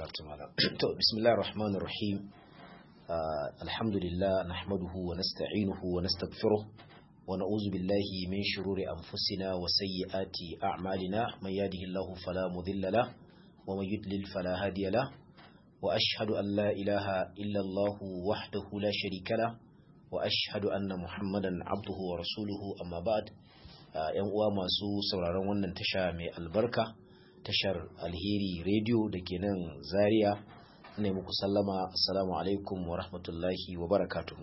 gafarta malam to bismillahir rahmanir rahim alhamdulillah nahmaduhu wa nasta'inuhu wa nastaghfiruh wa na'udzu billahi min shururi anfusina wa sayyiati a'malina may yahdihillahu fala mudilla lah wa may yudlil fala hadiya lah wa ashhadu an la ilaha illa Allah wahdahu la sharika lah wa ashhadu anna muhammadan abduhu wa rasuluhu amma ba'd yan uwa masu sauraron wannan tasha mai albarka tashar alheri radio da ke nan zaria ne muku sallama assalamu alaikum wa rahmatullahi wa barakatuhu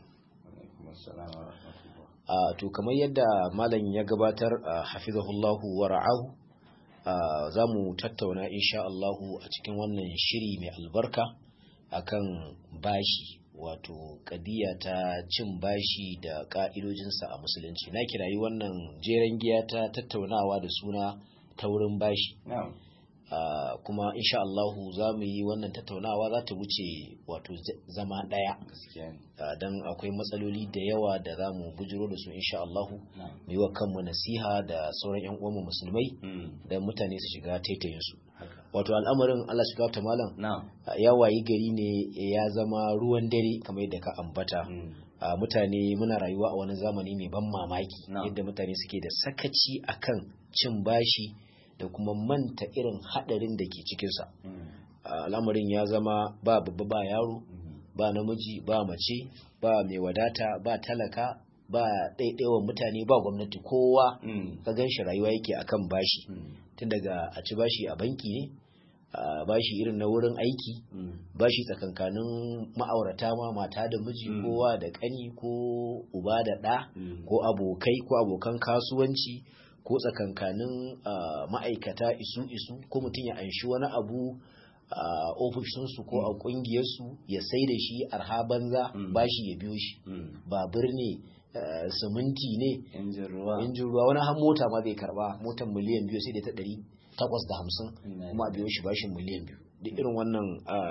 to kamar yadda malam ya gabatar hafizahullahu wa ra'ahu za mu tattauna insha Allahu a cikin wannan shiri mai albarka akan bashi wato kadiya ta cin bashi da ka'idojinsa a musulunci na kirayi wannan jeren giya ta tattaunawa da suna taurin bashi Uh, kuma insha Allahu za mu yi wannan tattaunawa za ta wuce wato zama ɗaya uh, don akwai matsaloli da yawa da za mu bujiro da su insha Allahu mu no. yi wa kanmu nasiha da sauran yan uwanmu musulmai mm. da mutane su shiga taitayinsu wato al'amarin Allah shiga ta malam no. uh, ya wayi gari ne ya zama ruwan dare kamar yadda ka ambata mm. mutane muna rayuwa a wani zamani mai ban mamaki no. yadda mutane suke da sakaci akan cin bashi da kuma manta irin hadarin da ke cikinsa al'amarin ya zama ba babba ba yaro ba namiji ba mace ba mai wadata ba talaka ba ɗaiɗaiwan mutane ba gwamnati kowa ka gan shi rayuwa yake akan bashi tun daga a ci bashi a banki ne bashi irin na wurin aiki bashi tsakankanin ma'aurata ma mata da miji kowa da ƙani ko uba da ɗa ko abokai ko abokan kasuwanci ko tsakankanin ma'aikata isu-isu ko mutum ya anshi wani abu a ofishinsu ko a ƙungiyarsu ya sai da shi arha banza ba shi ya biyo shi babur ne siminti ne injin ruwa wani har mota ma zai karba motar miliyan biyu sai da ta ɗari takwas da hamsin kuma a biyo shi bashin miliyan biyu duk irin wannan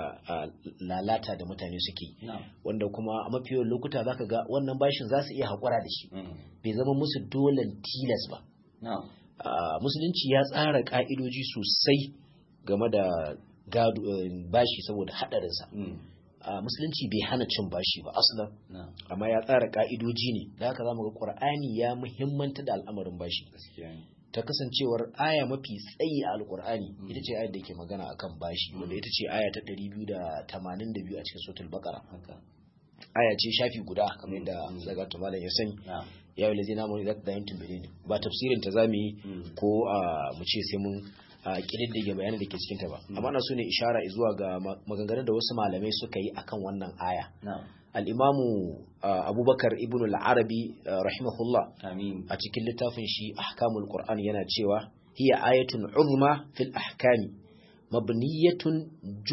lalata da mutane suke wanda kuma a mafi yawan lokuta zaka ga wannan bashin za su iya haƙura da shi bai zama musu dolen tilas ba No. Uh, musulunci ya tsara ka'idoji sosai game da gado uh, bashi saboda haɗarinsa mm. uh, musulunci bai hana cin bashi ba aslan no. amma ya tsara ka'idoji ne da haka zamu ga qur'ani ya muhimmanta da al'amarin bashi ta kasancewar aya mafi tsayi a alkur'ani mm. ita ce ayar da ke magana akan bashi mm. wanda ita ce aya ta 282 a cikin suratul baqara okay. aya ce shafi guda kamar yadda zaga malam ya sani yeah. ya yi lazina mu da da yantin bane ba tafsirin ta zamu yi ko mu ce sai mun kididdige bayanan da ke cikin ta ba amma na so ne ishara zuwa ga maganganun da wasu malamai suka yi akan wannan aya al-imamu abubakar ibn al-arabi rahimahullah a cikin littafin shi ahkamul qur'an yana cewa hiya ayatun uzma fil ahkami mabniyatun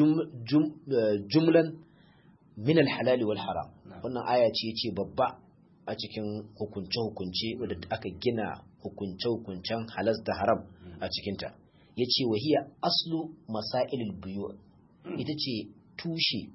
jumlan min al-halal wal haram wannan aya ce ce babba a cikin hukunce-hukunce wadda aka gina hukunce-hukuncen halas da haram a cikinta ya ce wahiya aslu masailul biyu ita ce tushe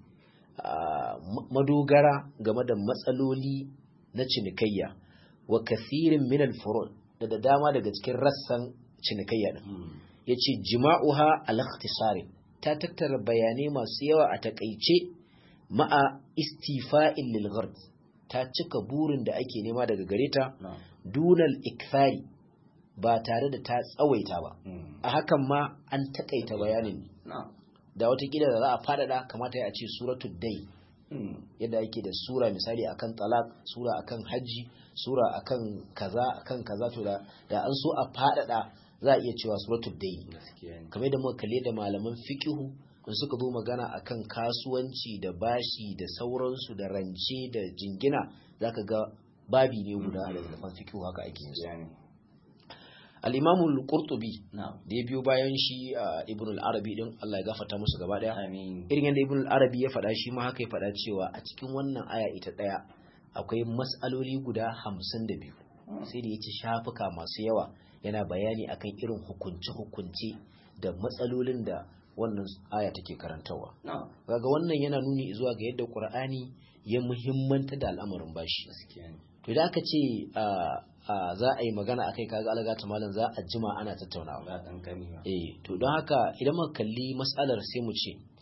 madogara game da matsaloli na cinikayya wa kathirin minal furun da da dama daga cikin rassan cinikayya din ya ce jima'uha al ta tattara bayanai masu yawa a takaice ma'a istifa'in lil ta cika burin da ake nema daga gare ta dunal ikfari ba tare da ta tsawaita ba a hakan ma an takaita bayanin da watakila da za a faɗaɗa kamata ya ce suratul dai yadda yake da sura misali akan talak sura akan hajji sura akan kaza akan kaza to da an so a faɗaɗa za a iya cewa suratul dai kamar da muka kalle da malaman fiqihu in suka zo magana akan kasuwanci da bashi da sauransu da rance da jingina zaka ga babi ne guda da zafan fikihu haka ake yin al-imam al-qurtubi da ya biyo bayan shi ibn al-arabi din Allah ya gafarta musu gaba daya irin yadda ibn al-arabi ya faɗa shi ma haka ya faɗa cewa a cikin wannan aya ita daya akwai mas'aloli guda 52 sai da yace shafuka masu yawa yana bayani akan irin hukunce-hukunce da matsalolin da wannan aya take karantawa kaga wannan yana nuni zuwa ga yadda qur'ani ya muhimmanta da al'amarin bashi to da aka ce za a yi magana akai kaga alaga ta malam za a jima ana tattaunawa eh to don haka idan muka kalli mas'alar sai mu ce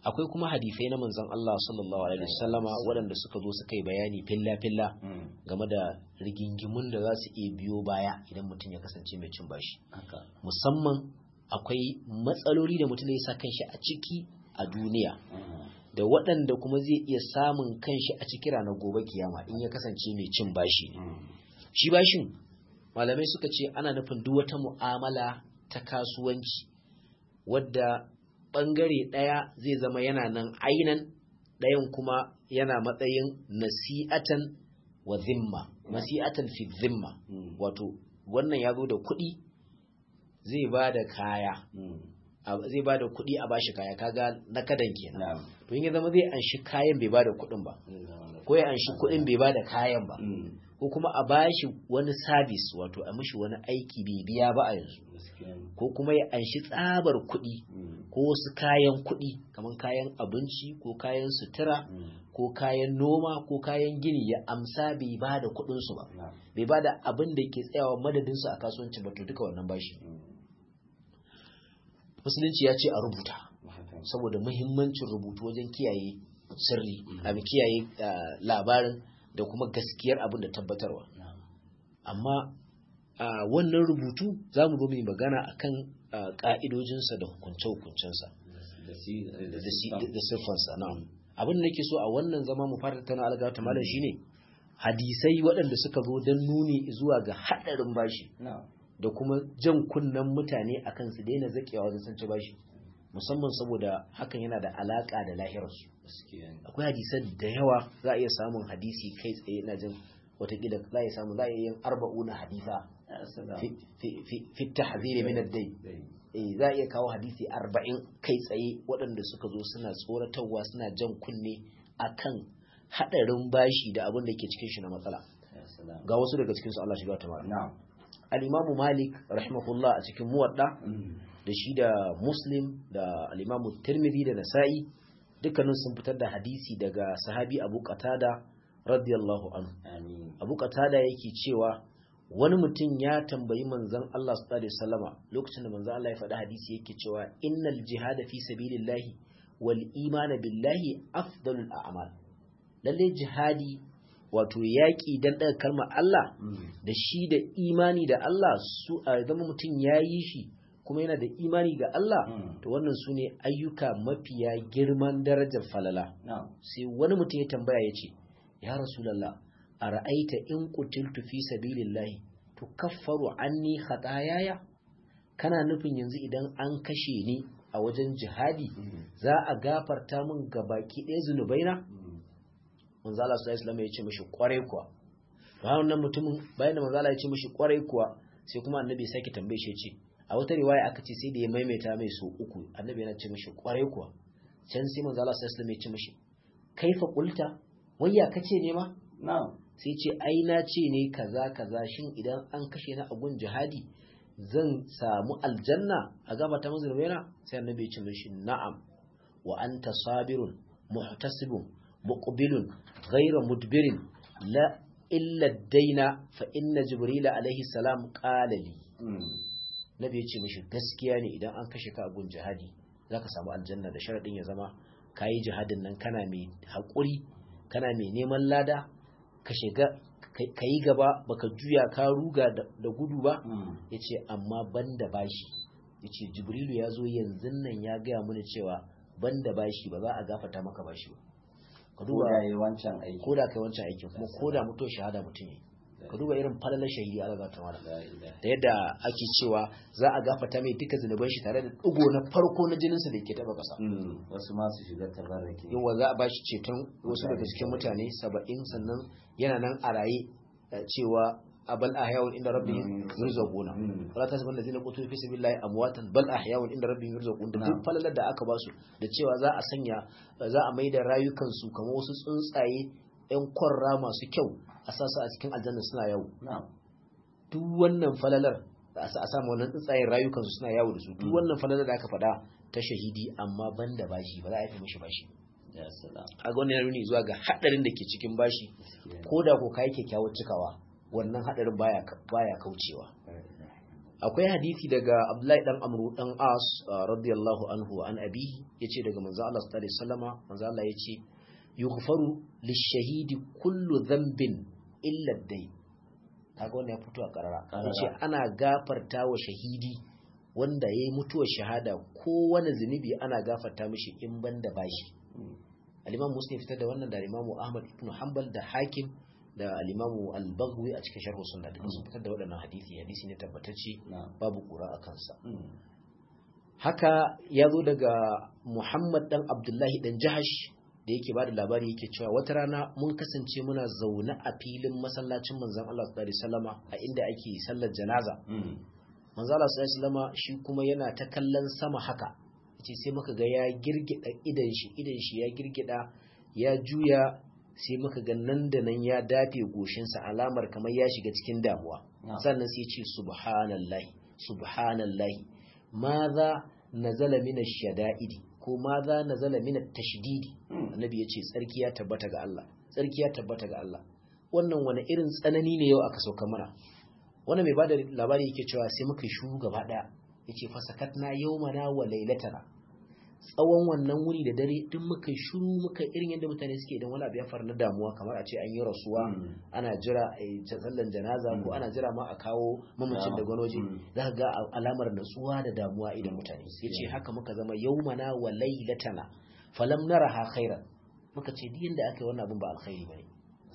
akwai kuma hadisai na manzon Allah sallallahu alaihi wasallama waɗanda suka zo suka yi bayani filla filla game da rigingimun da za su iya biyo baya idan mutum ya kasance mai cin bashi musamman akwai matsaloli da mutum ya sa kanshi a ciki a duniya da waɗanda kuma zai iya samun kanshi a ciki ranar gobe kiyama in ya kasance mai cin bashi shi bashin malamai suka ce ana nufin duk wata mu'amala ta kasuwanci wadda ɓangare ɗaya zai zama yana nan ainan ɗayan kuma yana matsayin nasi'atan wa zimma nasi'atan fi zimma wato wannan ya zo da kuɗi zai ba da kaya zai ba da kuɗi a bashi kaya kaga na kadan kenan to in ya zama zai anshi kayan bai ba da kuɗin ba ko ya anshi kuɗin bai ba da kayan ba ko kuma a bashi wani sabis wato a mishi wani aiki bai biya ba a yanzu ko kuma ya anshi tsabar kuɗi ko wasu kayan kuɗi kamar kayan abinci ko kayan sutura ko kayan noma ko kayan gini ya amsa bai ba da kuɗinsu ba bai ba da abin da ke tsayawa madadinsu a kasuwanci ba to duka wannan bashi musulunci ya ce a rubuta saboda muhimmancin rubutu wajen kiyaye sirri a kiyaye labarin da kuma gaskiyar abin da tabbatarwa amma wannan rubutu za mu mai magana akan ka'idojinsa da hukunce-hukuncensa da siffansa na'am abin da nake so a wannan zama mu fara tattauna alga ta malam shine hadisai waɗanda suka zo don nuni zuwa ga haɗarin bashi da kuma jan kunnen mutane akan su daina zakewa wajen sun ci bashi musamman saboda hakan yana da alaka da lahirarsu akwai hadisan da yawa za a iya samun hadisi kai tsaye na jin watakila za a iya samun za a iya yin arba'una hadisa fi tahziri min ad-dai eh za a iya kawo hadisi arba'in kai tsaye waɗanda suka zo suna tsoratarwa suna jan kunne akan hadarin bashi da abin da ke cikin shi na matsala ga wasu daga cikin su Allah shiga ta mara al-imamu malik rahimahullah a cikin muwadda da shi da muslim da al-imamu tirmidhi da nasa'i dukkanin sun fitar da hadisi daga sahabi abu qatada radiyallahu anhu abu qatada yake cewa wani mutum ya tambayi manzon Allah sallallahu alaihi wasallama lokacin da manzon Allah ya faɗi hadisi yake cewa innal jihada fi sabilillahi wal imana billahi afdalul a'mal lalle jihadi wato yaƙi dan daga kalmar Allah da shi da imani da Allah su a zama mutum ya yi shi kuma yana da imani ga Allah to wannan su ne ayyuka mafiya girman darajar falala sai wani mutum ya tambaya ya ce ya rasulallah a ra'aita in kutiltu fi sabilillahi to kaffaru anni khatayaya kana nufin yanzu idan an kashe ni a wajen jihadi za a gafarta min gabaki ɗaya zunubaina manzo Allah sallallahu alaihi ya ce mishi kwarai kuwa bayan wannan mutumin bayan da manzo Allah ya ce mishi kwarai kuwa sai kuma annabi ya sake tambaye shi ya ce a wata riwaya aka ce sai da ya maimaita mai so uku annabi yana ce mishi kwarai kuwa can sai manzo Allah sallallahu alaihi ya ce mishi kaifa qulta wayya kace ne ma na'am sai ce ai na ce ne kaza kaza shin idan an kashe na agun jihadi zan samu aljanna a gaba ta mazurbaina sai annabi ya ce mishi na'am wa anta sabirun muhtasibun muqbilun ghayra mudbirin la illa daina fa inna jibrila alaihi salam qala li nabi ya ce mishi gaskiya ne idan an kashe ka a gun jihadi zaka samu aljanna da sharadin ya zama kayi jihadin nan kana mai haƙuri kana mai neman lada ka shiga ka yi gaba baka juya ka ruga da gudu ba ya ce amma banda bashi ya ce jibrilu ya zo yanzu nan ya gaya mana cewa banda bashi ba za a gafata maka bashi ba ka duba da yi wancan aiki ko da kai wancan aikin kuma ko da mutuwar shahada mutum yi ka duba irin falalar shahidi ala ga tawala da yadda ake cewa za a gafata mai duka zunuban shi tare da digo na farko na jininsa da ke taba kasa wasu ma su shiga tabarrake yawa za a bashi ceton wasu daga cikin mutane saba'in sannan yana nan a raye cewa a bal ahyawun inda rabbihim yurzaquna wala tasban ladina qutu fi sabilillahi amwatan bal ahyawun inda rabbihim yurzaqun da duk falalar da aka basu da cewa za a sanya za a maida rayukan su kamar wasu tsuntsaye yan kwarra masu kyau a sasu a cikin aljanna suna yawo duk wannan falalar a samu wannan tsuntsayen rayukan su suna yawo da su duk wannan falalar da aka faɗa ta shahidi amma banda bashi ba za a yi mishi bashi a ga wannan nuni zuwa ga hadarin da ke cikin bashi ko da ko kai kyakkyawar cikawa wannan hadarin baya baya kaucewa akwai hadisi daga Abdullahi dan Amru dan As radiyallahu anhu an abi yace daga manzo Allah sallallahu alaihi wasallama manzo Allah yace yughfaru lishahidi kullu dhanbin illa ad-dayn kaga wannan ya fito a karara yace ana gafarta wa shahidi wanda yayi mutuwar shahada kowane zunubi ana gafarta mishi in banda bashi al-Imam Muslim fitar da wannan da Imam Ahmad ibn Hanbal da Hakim da al-Imam al-Baghawi a cikin Sharh Sunnah da sun fitar da waɗannan hadisi hadisi ne tabbatacce babu kura a kansa haka ya zo daga Muhammad dan Abdullahi dan Jahash da yake bada labari yake cewa wata rana mun kasance muna zaune a filin masallacin manzon Allah sallallahu alaihi wasallama a inda ake sallar janaza manzon Allah sallallahu alaihi wasallama shi kuma yana ta kallon sama haka yace sai muka ga ya girgida idan shi idan shi ya girgida ya juya sai muka ga nan da nan ya dafe goshinsa alamar kamar ya shiga cikin damuwa sannan sai ce subhanallahi subhanallahi maza nazala min ash-shada'idi ko maza nazala min at-tashdidi annabi yace tsarki ya tabbata ga Allah tsarki ya tabbata ga Allah wannan wani irin tsanani ne yau aka sauka mana wannan mai bada labari yake cewa sai muka shuru gaba daya yace fasakatna yawmana wa lailatana tsawon wannan wuri da dare duk muka shuru muka irin yadda mutane suke idan wani abu ya faru na damuwa kamar a ce an yi rasuwa ana jira a sallan janaza ko ana jira ma a kawo mamacin da gwanoji za ka ga alamar natsuwa da damuwa idan mutane ya ce haka muka zama yaumana wa lailatana falam naraha khairan muka ce duk yadda aka yi wannan abin ba alkhairi bane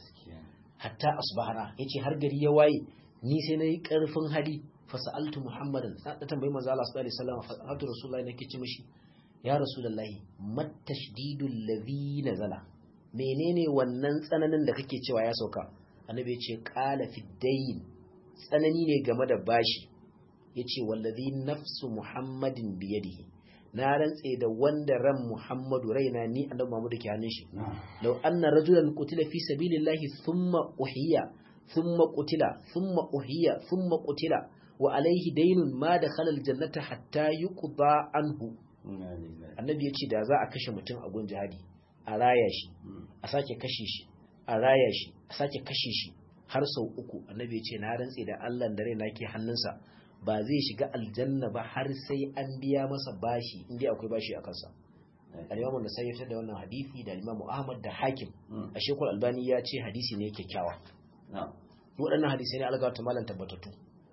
hatta asbahana yace har gari ya waye ni sai na yi karfin hali fasa'altu muhammadan na tambayi manzo Allah sallallahu alaihi wasallam hadu rasulullahi nake ce mishi ya rasulullahi matashdidul ladhi nazala menene wannan tsananin da kake cewa ya sauka annabi ya ce qala fi dayn tsanani ne game da bashi yace wallazi nafsu muhammadin biyadihi na rantse da wanda ran muhammadu raina ni annabi muhammadu ke hannun shi law anna rajulan qutila fi sabilillahi thumma uhiya thumma qutila thumma uhiya thumma qutila wa alaihi daynun ma dakhala aljannata hatta yuqda anhu annabi ya ce da za a kashe mutum a gun jihadi a raya shi a sake kashe shi a raya shi a sake kashe shi har sau uku annabi ya ce na rantse da Allah da raina ke hannunsa ba zai shiga aljanna ba har sai an biya masa bashi inda akwai bashi a kansa al-imamu da sai da wannan hadisi da al-imamu Ahmad da Hakim a shekul Albani ya ce hadisi ne kyakkyawa waɗannan hadisai ne alga ta malan tabbatattu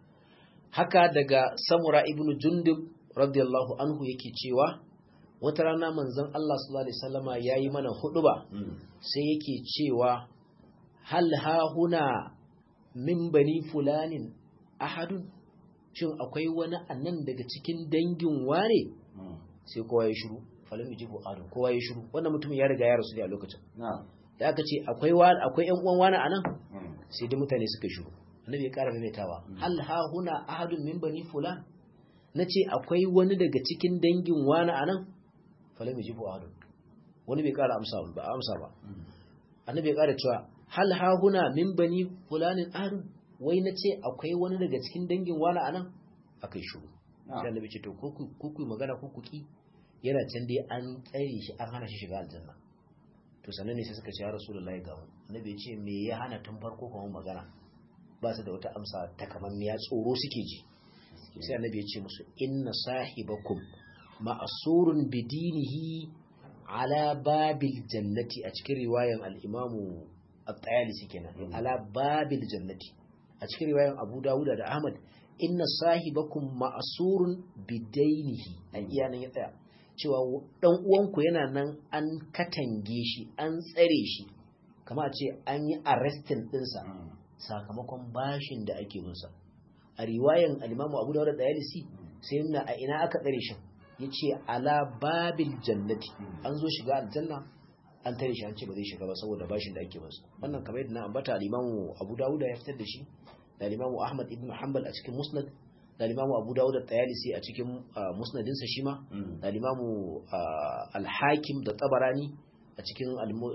haka daga Samura ibnu Jundub radiyallahu anhu yake cewa wata rana manzon Allah sallallahu alaihi wasallama yayi mana huduba sai yake cewa hal ha huna min bani fulanin ahadun shin akwai wani annan daga cikin dangin wane sai kowa ya shiru falam yujibu adam kowa ya shiru wannan mutumin ya riga ya rasu a lokacin da aka ce akwai wani akwai ƴan uwan wani anan sai dai mutane suka shiru annabi ya ƙara maimaitawa hal ha huna ahadun min bani fulan na ce akwai wani daga cikin dangin wani a nan falami jibu ahadun wani bai kara amsa ba amsa ba annabi ya kara cewa hal hahuna min bani fulanin ahadun wai na ce akwai wani daga cikin dangin wani a nan akai shuru sai annabi ce to ko ku magana ko ku ki yana can dai an tsare shi an hana shi shiga aljanna to sannan ne sai suka ce ya rasulullahi ga mu annabi ya ce me ya hana tun farko kuma magana ba su da wata amsa takamammiya tsoro suke ji sai annabi ya ce musu inna sahibakum ma'asurun bidinihi ala babil jannati a cikin riwayan al-imamu at-tayalisi kenan ala babil jannati a cikin riwayan Abu Dawud da Ahmad inna sahibakum ma'asurun bidainihi a iya nan ya tsaya cewa dan uwanku yana nan an katange shi an tsare shi kama a ce an yi arrestin dinsa sakamakon bashin da ake musa a riwayan alimamu abu dawud da yalisi sai nuna a ina aka tsare shi ya ce ala babil jannati an zo shiga aljanna an tare shi an ce ba zai shiga ba saboda bashin da ake masa wannan kamar yadda na ambata alimamu abu dawud ya fitar da shi da alimamu ahmad ibn hanbal a cikin musnad da alimamu abu dawud da tayalisi a cikin musnadinsa shi ma da alimamu al-hakim da tabarani a cikin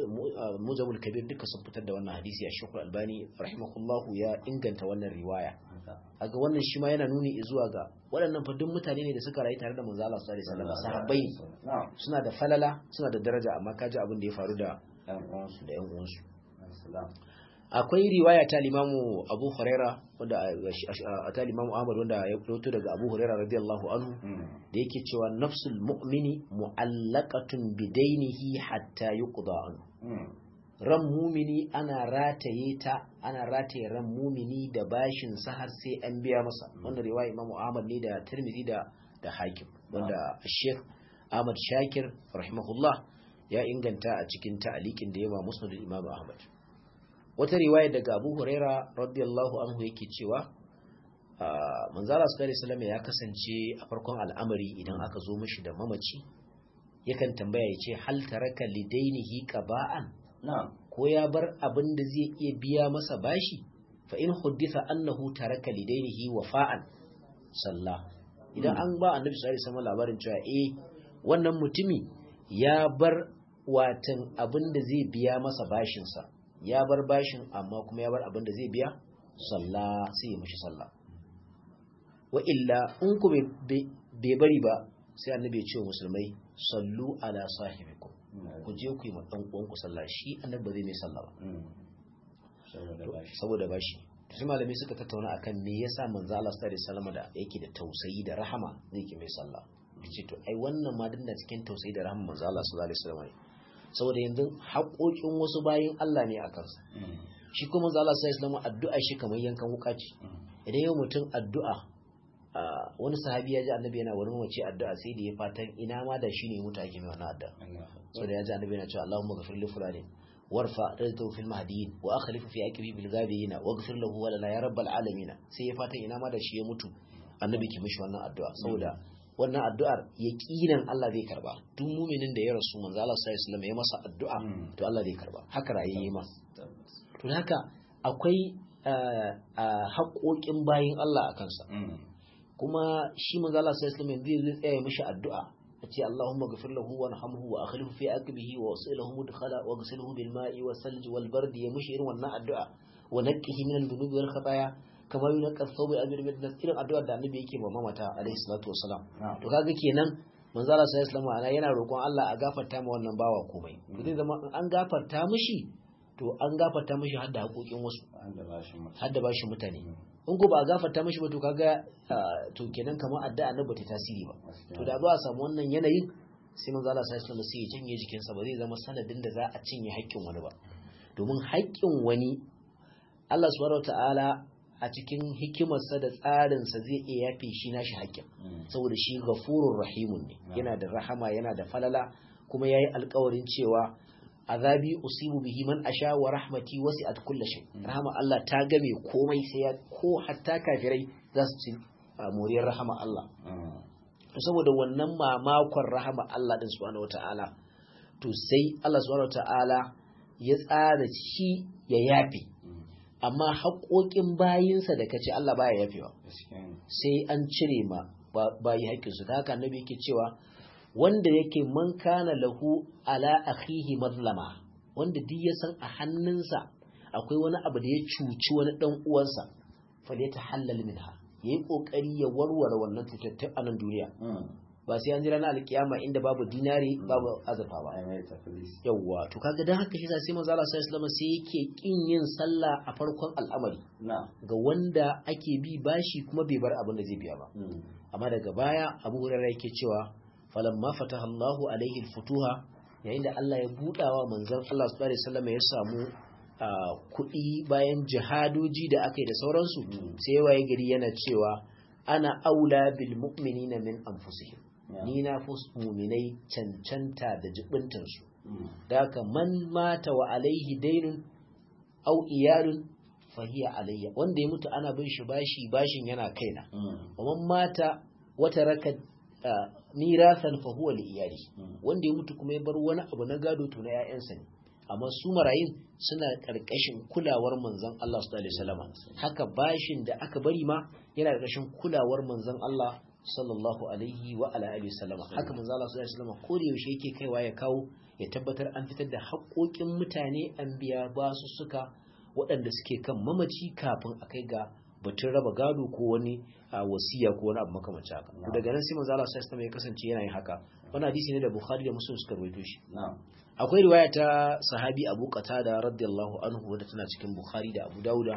mujamul kabir duka sun fitar da wannan hadisi a shekul albani rahimahullahu ya inganta wannan riwaya aga wannan shi ma yana nuni zuwa ga waɗannan fa duk mutane ne da suka rayu tare da manzo Allah sallallahu alaihi wasallam sahabbai suna da falala suna da daraja amma kaji abin da ya faru da da yan uwansu akwai riwaya ta limamu abu huraira wanda a ta limamu ahmad wanda ya fito daga abu huraira radiyallahu anhu da yake cewa nafsul mu'mini mu'allaqatun bidainihi hatta yuqda anhu ran mumini ana rataye ta ana rataye ran mumini da bashin sa har sai an biya masa wanda riwaya imamu ahmad ne da tirmidhi da da hakim wanda sheikh ahmad shakir rahimahullah ya inganta a cikin ta'alikin da yawa musnad imam ahmad wata riwaya daga abu huraira radiyallahu anhu yake cewa manzala sallallahu alaihi ya kasance a farkon al'amari idan aka zo mishi da mamaci yakan tambaya ya ce hal taraka lidainihi qaba'an ko ya bar abin da zai iya biya masa bashi fa in huddisa annahu taraka lidainihi wafa'an sallah idan an ba annabi sallallahu alaihi wasallam labarin cewa eh wannan mutumi ya bar watan abin da zai biya masa bashinsa ya bar bashin amma kuma ya bar abin da zai biya sallah sai ya mishi sallah wa illa in ku bai bari ba sai annabi ya ce wa musulmai sallu ala sahibikum ku je ku yi ma dan uwanku sallah shi annabi ba zai mai sallah ba saboda bashi sai malamai suka tattauna akan me yasa manzo Allah sallallahu alaihi wasallam da yake da tausayi da rahama zai ki mai sallah ce to ai wannan ma dinna cikin tausayi da rahama manzo Allah sallallahu alaihi wasallam saboda yanzu haƙoƙin wasu bayin Allah ne a kansa shi kuma manzo Allah sallallahu alaihi wasallam addu'a shi kamar yankan wuka ce idan yau mutum addu'a wani sahabi ya ji annabi yana wurin wace addu'a sai da ya fatan ina ma da shi ne mutu ake mai wannan addu'a saboda ya ji annabi yana cewa Allahumma ghafir li fulani warfa rizqahu fil mahdiyyin wa akhlifu fi aqibi bil ghabiyyin waghfir lahu wa lana ya rabbal alamin sai ya fatan ina ma da shi ya mutu annabi ki mishi wannan addu'a saboda wannan addu'ar yaqinan Allah zai karba duk muminin da ya rasu manzo Allah sallallahu alaihi wasallam ya masa addu'a to Allah zai karba haka rayuwa ma to haka akwai haƙoƙin bayin Allah a kansa kuma shi manzo Allah sallallahu alaihi wasallam zai tsaya mishi addu'a ce Allahumma ghfir lahu warhamhu wa akhlifhu fi aqbihi wa wasilahu mudkhala wa ghsilhu bil ma'i was salji wal bardi ya mishi irin wannan addu'a wa naqqihi min al-dhunubi wal khataya kama yunqqa thawb al-abir min irin addu'ar da annabi yake ma mamata alaihi salatu wassalam to kaga kenan manzo Allah sallallahu alaihi wasallam yana roƙon Allah a gafarta ma wannan bawa komai zai zama an gafarta mishi to an gafarta mishi har da haƙoƙin wasu har da bashi mutane in ko ba a gafarta mishi ba to kaga to kenan kamar addu'a na bata tasiri ba to da zuwa samu wannan yanayin sai manzo Allah sallallahu alaihi wasallam sai ya janye jikinsa ba zai zama sanadin da za a cinye haƙƙin wani ba domin haƙƙin wani Allah subhanahu wataala a cikin hikimarsa da tsarinsa zai iya yafe shi nashi haƙƙin saboda shi ghafurur rahimun ne yana da rahama yana da falala kuma yayi alƙawarin cewa azabi usibu bihi man asha wa rahmati wasi'at kulli shay rahama Allah ta game komai sai ya ko hatta kafirai za su ci moriyar rahama Allah to saboda wannan mamakon rahama Allah din subhanahu wataala to sai Allah subhanahu wataala ya tsara shi ya yafe amma haƙoƙin bayinsa da kace Allah baya yafewa sai an cire ma bayi haƙƙinsu ta haka annabi yake cewa wanda yake man kana lahu ala akhihi mazlama wanda duk ya san a hannunsa akwai wani abu da ya cuci wani dan uwansa fa ya tahallal minha yayi kokari ya warware wannan cutar a nan duniya ba sai an jira na alkiyama inda babu dinari babu azurfa ba yawwa to kaga dan haka shi sai manzo Allah sallallahu alaihi sai yake kin yin sallah a farkon al'amari ga wanda ake bi bashi kuma bai bar abin da zai biya ba amma daga baya Abu Hurairah yake cewa falamma fataha Allahu alaihi futuha yayin da Allah ya budawa manzon Allah sallallahu alaihi wasallam ya samu kuɗi bayan jihadoji da aka yi da sauransu sai waye gari yana cewa ana aula bil mu'minina min anfusihim ni na fi muminai cancanta da jibintansu da haka man mata wa alaihi dainun au iyalun fahiya alayya wanda ya mutu ana bin shi bashi bashin yana kaina wa man mata wata raka mirasan fa huwa li iyali wanda ya mutu kuma ya bar wani abu na gado to na ƴaƴansa ne amma su marayin suna karkashin kulawar manzon Allah sallallahu alaihi wasallam haka bashin da aka bari ma yana karkashin kulawar manzon Allah sallallahu alaihi wa ala alihi wasallama haka manzon Allah sallallahu alaihi wasallam ko da yaushe yake kaiwa ya kawo ya tabbatar an fitar da haƙoƙin mutane an biya basu suka waɗanda suke kan mamaci kafin a kai ga batun raba gado ko wani wasiya ko wani abu makamancin haka to daga nan sai manzo Allah sallallahu alaihi ya kasance yana yin haka wannan hadisi ne da Bukhari da Muslim suka rawaito shi akwai riwaya ta sahabi Abu Qatada radiyallahu anhu wadda tana cikin Bukhari da Abu Dawuda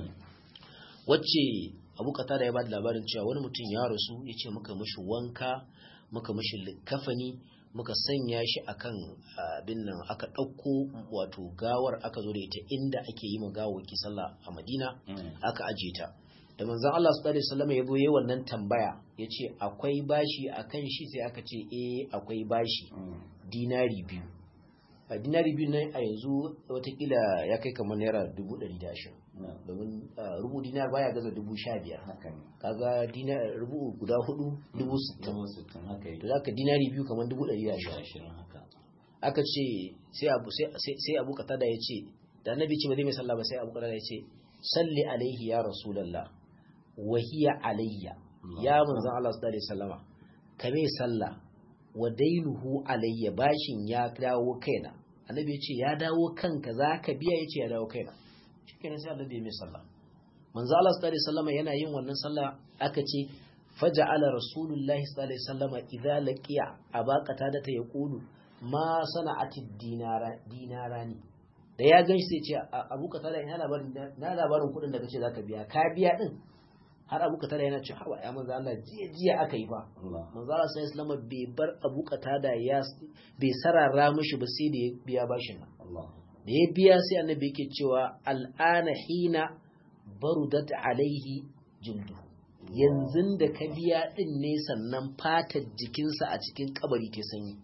wacce Abu Qatada ya ba da labarin cewa wani mutum ya rasu yace muka mishi wanka muka mishi likafani muka sanya shi akan abin nan aka ɗauko wato gawar aka zo da ita inda ake yi gawawaki sallah a Madina aka aje ta da manzon Allah sallallahu alaihi wasallam ya zo wannan tambaya yace akwai bashi akan shi sai aka ce eh akwai bashi dinari biyu a dinari biyu nan a yanzu watakila ya kai kamar naira dubu ɗari da ashirin domin rubu dinar baya gaza dubu sha biyar kaga dinar rubu guda hudu dubu sittin to za ka dinari biyu kamar dubu ɗari da ashirin aka ce sai abu katada ya ce da annabi ce ba zai mai sallah ba sai abu katada ya ce salli alaihi ya rasulallah wahiya alayya ya manzan Allah sallallahu alaihi wasallama ka mai sallah wa dainuhu alayya bashin ya dawo kaina annabi ya ce ya dawo kanka za ka biya ya ce ya dawo kaina shi kenan sai annabi ya mai sallah manzo Allah sallallahu alaihi wasallam yana yin wannan sallah aka ce faja'ala rasulullahi sallallahu alaihi wasallam idza laqiya abaqata da ta yaqulu ma sana'ati dinara dinarani da ya ganshi sai ce abu ka tada ina labarin na labarin kudin da kace zaka biya ka biya din har abu ka tada yana ce hawa ya manzo Allah jiya jiya aka yi fa manzo Allah sallallahu alaihi wasallam bai bar abu ka tada ya bai sarara mishi ba sai da ya biya bashin nan da ya biya sai annabi yake cewa al'ana hina barudat alaihi jildu yanzu da ka biya din ne sannan fatar jikinsa a cikin kabari ta sanyi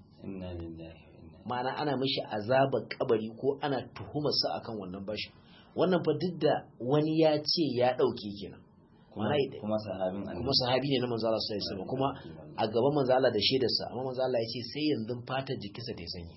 ma'ana ana mishi azabar kabari ko ana tuhumarsa akan wannan bashin wannan fa duk da wani ya ce ya ɗauke kenan kuma sahabin kuma sahabi ne na manzo Allah sallallahu alaihi kuma a gaban manzo Allah da shaidarsa amma manzo Allah ya ce sai yanzu fatar jikinsa ta sanyi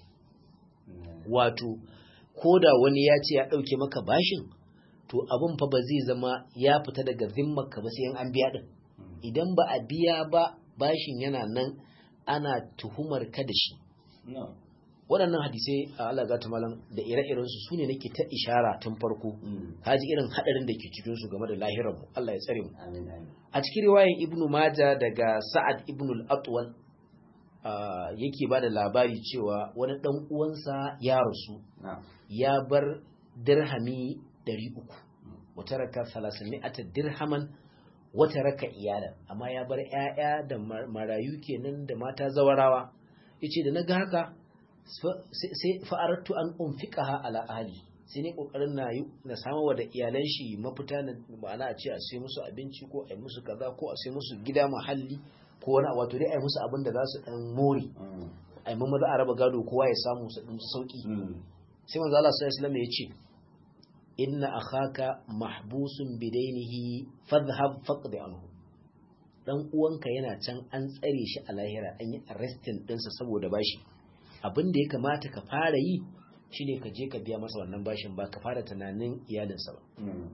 wato ko da wani ya ce ya ɗauke maka bashin to abin fa ba zai zama ya fita daga zimmarka ba sai an biya din idan ba a biya ba bashin yana nan ana tuhumar ka da shi waɗannan hadisai a Allah gata malam da ire-iren su sune nake ta ishara tun farko haji irin hadarin da ke cikin su game da lahirar mu Allah ya tsare mu a cikin riwayan Ibn Majah daga Sa'ad ibn al-Atwal yake ba da labari cewa wani dan uwansa ya rasu ya bar dirhami 300 wata raka 300 dirhaman wata raka iyalan amma ya bar ƴaƴa da marayu kenan da mata zawarawa yace da naga haka sai fa'aratu an unfiqaha ala ahli sai ne kokarin na yi na samu wa da iyalan shi mafita na ma'ana a ce a sai musu abinci ko a yi musu kaza ko a sai musu gida mahalli ko wani wato dai a yi musu abin da za su dan more a yi maza a raba gado kowa ya samu su ɗin sauki sai manzo Allah sallallahu alaihi wasallam ya ce inna akhaka mahbusun bidainihi fadhhab faqdi anhu dan uwanka yana can an tsare shi a lahira an yi arrestin ɗinsa saboda bashi abin da ya kamata ka fara yi shine ka je ka biya masa wannan bashin ba ka fara tunanin iyalinsa ba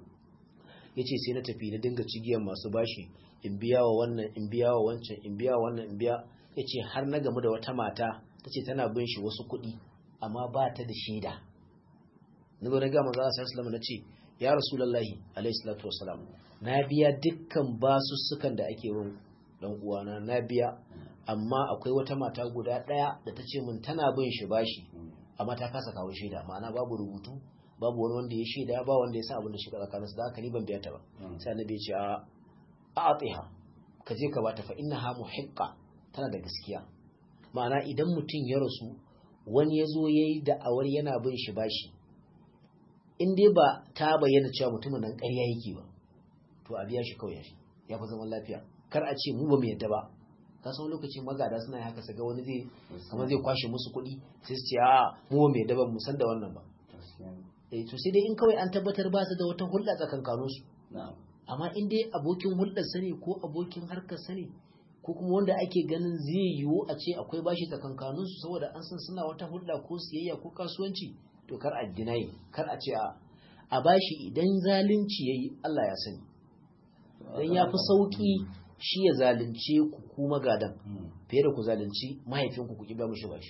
ya ce sai na tafi na dinga cigiyar masu bashi in biya wa wannan in biya wa wancan in biya wa wannan in biya ya ce har na gamu da wata mata ta ce tana bin shi wasu kuɗi amma ba ta da shaida na zo na gama za a sa na ce ya rasulallahi alaihi salatu wasalam na biya dukkan basussukan da ake yin dan uwana na biya amma akwai wata mata guda ɗaya da ta ce min tana bin shi bashi amma ta kasa kawo shaida ma'ana babu rubutu babu wani wanda ya shaida ba wanda ya san abin da shi tsakaninsu da haka ni ban biya ta ba sai annabi ya ce a a'atiha ka je ka bata fa innaha muhiqqa tana da gaskiya ma'ana idan mutum ya rasu wani ya zo yayi da awar yana bin shi bashi in dai ba ta bayyana cewa mutumin nan ƙarya yake ba to a biya shi kawai ya fi zaman lafiya kar a ce mu ba mu yadda ba ka san lokacin magada suna haka su ga wani zai kamar zai kwashe musu kuɗi sai su ce a mu ba mu yadda ba mu san da wannan ba eh to sai dai in kawai an tabbatar ba su da wata hulɗa tsakankanin su amma in dai abokin hulɗar sani ko abokin harkar sani ko kuma wanda ake ganin zai yiwu a ce akwai bashi tsakankanin su saboda an san suna wata hulɗa ko siyayya ko kasuwanci to kar a dinayi kar a ce a a bashi idan zalunci yayi Allah ya sani dan ya fi sauki shi ya zalunce ku ku magadan fiye da ku zalunci mahaifinku ku ki ba mishi bashi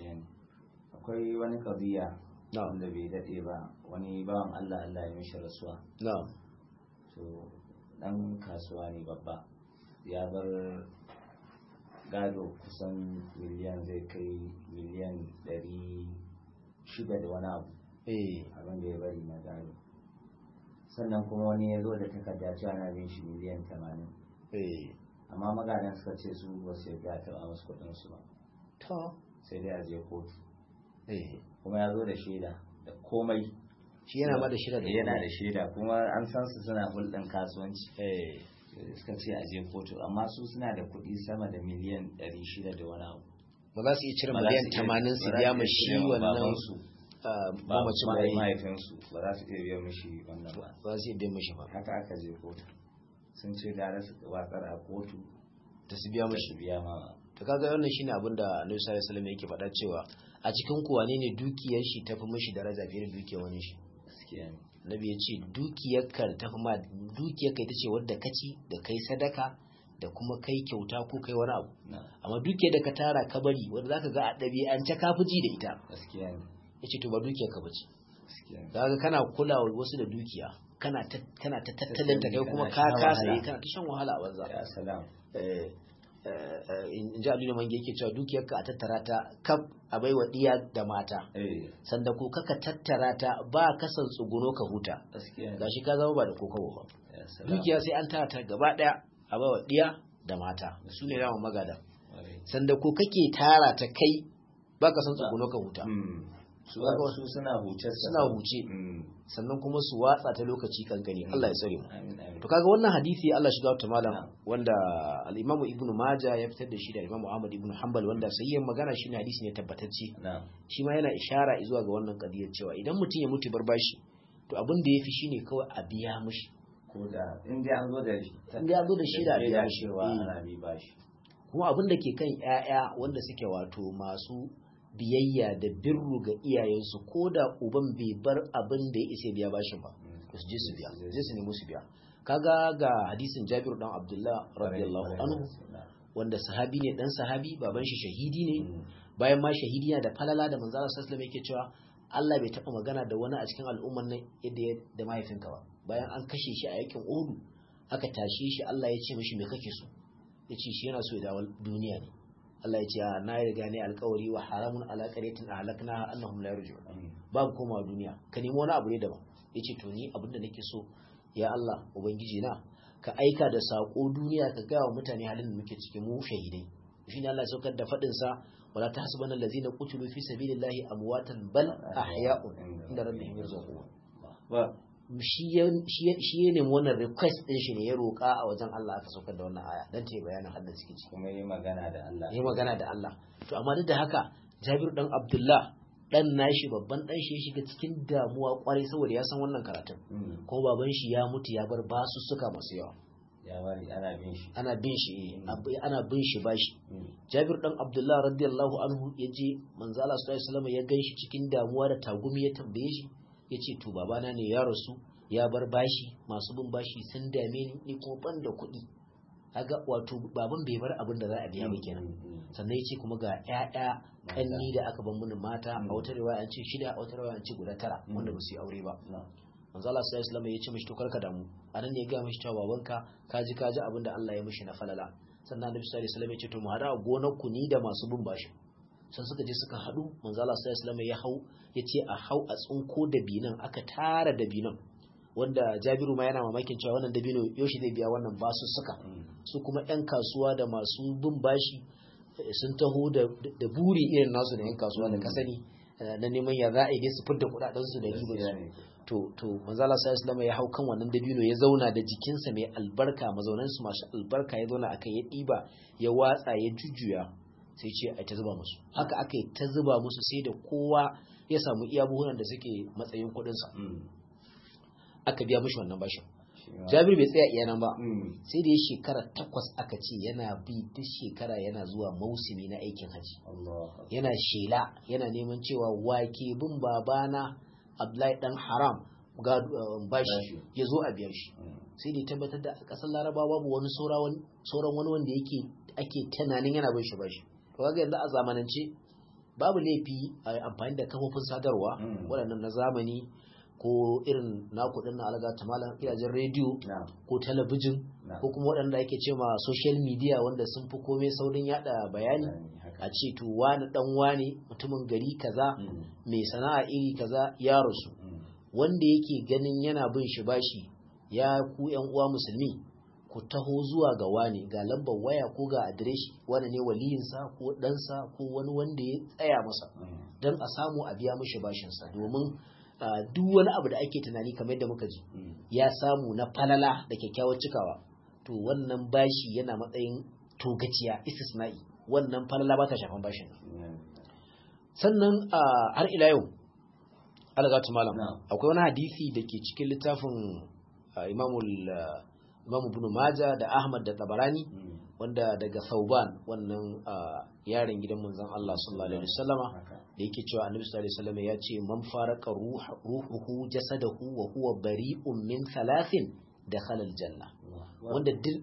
akwai wani kabiya wanda bai daɗe ba wani bawan Allah Allah ya mishi rasuwa na'am to dan kasuwa ne babba ya bar gado kusan miliyan zai kai miliyan ɗari shida da wani abu eh abin da ya bari na gado sannan kuma wani ya zo da takarda cewa na bin shi miliyan tamanin eh amma magadan suka ce su ba su yarda ta ba musu kuɗin su ba to sai dai a je kotu eh kuma ya zo da shaida da komai shi yana ma da shida da yana da shaida kuma an san su suna hulɗin kasuwanci eh suka ce a je kotu amma su suna da kuɗi sama da miliyan ɗari shida da wani abu ba za su iya cire Ba za miliyan su iya- tamanin su ba za biya su ma iya shi cire ma wannan babansu. ah, ba mamacin ma ba yi mahaifinsu ba za su iya biya mishi wannan ba ba za su iya biya mashi ba haka aka je kotu sun ce gara su watsar a kotu da su biya da mashi su biya ma to kaga wannan shine abin da Annabi sallallahu alaihi wasallam yake faɗa cewa a cikin ku wane ne dukiyar shi tafi mishi daraja fiye da dukiyar wani shi gaskiya ne Nabi ya ce dukiyar ka tafi ma dukiyar ka ita ce wadda ka ci da kai sadaka da kuma kai kyauta ko kai wani abu na amma dukiyar da ka tara ka bari wanda zaka ga a ɗabi'ance ka fi ji da ita gaskiya ne yace to ba dukiyar ka bace gaskiya ne kaga kana kulawa wasu da dukiya kana ta kana ta tattalin ta kai kuma ka Kana shan kasa wahala. yi kana ta shan wahala a banza ya salam eh, eh, in ji aliyu mange yake cewa dukiyarka a tattara ta kaf a baiwa diya da mata eh sanda ko kaka tattara ta ba kasan tsuguno ka huta gaskiya ne gashi ka zama ba da kokobo ba ya salam dukiya sai an tara ta gaba daya a baiwa diya da mata su ne dama magada Ƙwarai. sanda ko kake tara ta kai ba ka san tsuguno ka huta Mm. su Kaga su suna huce suna huce Mm. sannan kuma su watsa ta lokaci kankani Allah ya tsare mu amin amin to kaga wannan hadisi Allah shiga ta malam Na'am. wanda al-Imam Ibn Majah ya fitar da shi da Imam Ahmad ibn Hanbal wanda sayyan magana shine hadisi ne tabbatacce na shi ma yana ishara zuwa ga wannan kadiyar cewa idan mutum ya mutu bar bashi to abin da yafi shine kawai a biya mishi ko da in dai an zo da shi In dai an zo da shi da biya shi. cewa Mm. ana bi bashi kuma abin da ke kan ƴaƴa wanda suke wato masu biyayya da birru ga iyayensu ko da uban bai bar abin da ya isa biya bashin ba Mm. to su je su biya je su nemi su biya kaga ga hadisin Jabir dan Abdullah radiyallahu anhu wanda sahabi ne dan sahabi baban shi shahidi ne Mm. bayan ma shahidi yana da falala da manzo Allah sallallahu alaihi wasallam yake cewa Allah bai taba magana da wani a cikin al'umman nan yadda ya da mahaifinka ba bayan an kashe shi a yakin Uhud aka tashe shi Allah ya ce mishi me kake so yace shi yana so ya dawo duniya ne Allah ya ce "A, na riga ne alƙawari wa haramun ala qaryatin ahlaknaha annahum la yarji'un Mm. babu komawa duniya ka nemi wani abu ne daban yace to ni abin da nake so ya Allah ubangiji na ka aika da sako duniya ka gaya wa mutane halin da muke ciki mu shahidai shine Allah ya saukar da fadin sa wala tahsabanna allazina qutilu fi sabilillahi amwatan bal ahya'un inda rabbihim yarzuqun ba shi ya shi ya- shi ya nemi wannan request din shi ne ya roƙa a wajen Allah aka saukar da wannan aya dan ta yi bayanin halin da suke ciki kuma yi magana da Allah yi magana da Allah to amma duk da haka Jabir dan Abdullah dan nashi babban dan shi ya shiga cikin damuwa kwarai saboda ya san wannan karatun Mm. kuma baban shi ya mutu ya bar basussuka masu yawa ya bari ana bin shi ana bin shi Mm. ab- ana bin shi bashi Mm. Jabir dan Abdullah radiyallahu anhu ya je manzo Allah sallallahu alaihi wasallam ya ganshi cikin damuwa da tagumi ya tambaye shi yace to babana ne ya rasu ya bar bashi masu bin bashi sun dame ni ni kuma ban da kuɗi kaga wato baban bai bar abin da za a biya ba kenan Mm. sannan yace kuma ga ƴaƴa kanni da aka ban mini mata a wata riwaya an ce shida a wata riwaya an ce guda tara Mm. wanda ba su yi aure ba Na. manzo Allah sallallahu alaihi wasallam ya ce mishi to karka damu anan ne ya ga mishi cewa babanka kaji kaji abin da Allah ya mishi na falala sannan Annabi sallallahu alaihi wasallam ya ce to mu hada a gonar ku ni da masu bin bashi sun suka je suka hadu manzo Allah sallallahu alaihi wasallam ya hau ya ce a hau a tsinko da binan aka tara da binan wanda Jabiru ma yana mamakin cewa wannan dabino yaushe zai biya wannan basu suka Mm. su kuma 'yan kasuwa da masu bin bashi eh, sun taho da da buri irin nasu da 'yan kasuwa da ka sani eh, na neman ya za a yi su fidda kudadensu da riba Gaskiya ne. to to manzala sallallahu alaihi ya hau kan wannan dabino ya zauna da jikinsa mai albarka mazaunan su masu albarka ya zauna akai ya diba ya watsa ya jujjuya sai ce ai ta zuba musu haka aka yi ta zuba musu sai da kowa ya samu iya buhunan da suke matsayin kuɗin sa Mm. aka biya mishi wannan bashin Shi ma- Jabir bai tsaya iya nan ba Mm. sai da ya shekara takwas aka ce yana bi duk shekara yana zuwa mausimi na aikin haji Allah yana shela yana neman cewa wake bin babana Abdullahi dan haram ga uh, bashi Bashi. ya zo a biya shi Mm. sai da ya tabbatar da a ƙasar Larabawa babu wani saura wani- sauran wani wanda yake ake tunanin yana bin shi bashi to kaga yanzu a zamanance babu laifi a yi amfani da kafofin sadarwa Mm. waɗannan na zamani ko irin naku din na alaga ta malam gidajen rediyo na'am ko talabijin na'am ko kuma waɗanda ake ce ma social media wanda sun fi komai saurin yada bayani haka a ce to wani dan wani mutumin gari kaza Mm, mai sana'a iri kaza ya rasu mm, wanda yake ganin yana bin shi bashi ya ku yan uwa musulmi ku taho zuwa ga wani ga lambar waya ko ga adireshi wani ne waliyinsa ko ɗansa ko wani wanda ya tsaya masa mm, don a samu a biya mishi bashinsa domin ah, duk wani abu da ake tunani kamar yadda muka ji mm. ya samu na falala da kyakkyawar cikawa to wannan bashi yana matsayin togaciya istisna'i wannan falala ba ta shafan bashin Mm, sannan ah, har ila yau algatu malam Na'am. akwai wani hadisi da ke cikin littafin ah, imamul ah, imamu ibn majah da ahmad da tabarani mm. wanda daga sauban wannan ah, yaron gidan manzon Allah sallallahu alaihi wasallama haka da yake cewa annabi sallallahu alaihi wasallam ya ce man faraka ruha- ruhuhu jasadahu wa huwa bari'un min thalathin dakhala aljanna Allah. wanda duk